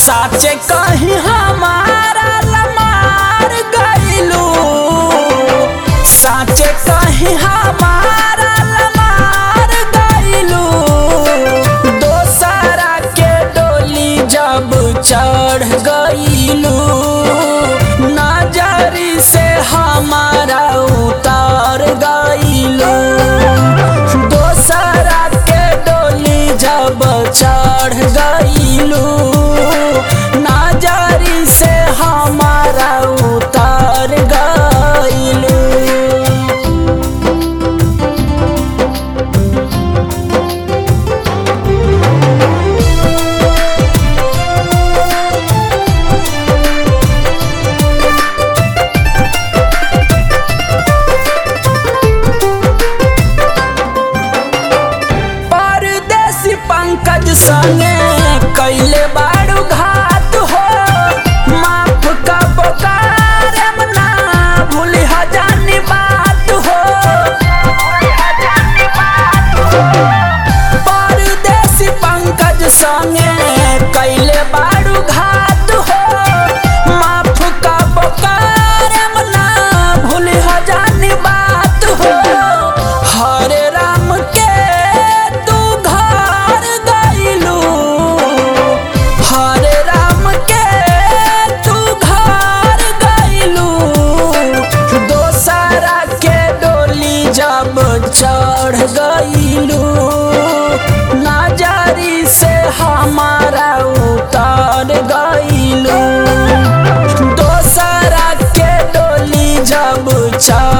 साचे कहीं हमारा लमार गईलू साचे कहीं हमारा लमार गईलू दोसरा के डोली जब चढ़ गईलू नजरी से हमारा उतार गईलू दोसरा के डोली जब चढ़ गईलू नजरी से हमारा उतार गईलू परदेसी पंकज संगे कैले बारू घात हो माफ का बोकार ना भूली हजानी बात हो परदेसी पंकज संगे कैले बारू घात हो माफ का बोकार ना भूली हजानी बात हो हरे राम के तू घर गईलू हरे राम के तू घर गईलू दोसरा के डोली जब चढ़ गईलू नजरी से हमारा उतार गईलू दोसरा के डोली जब चढ़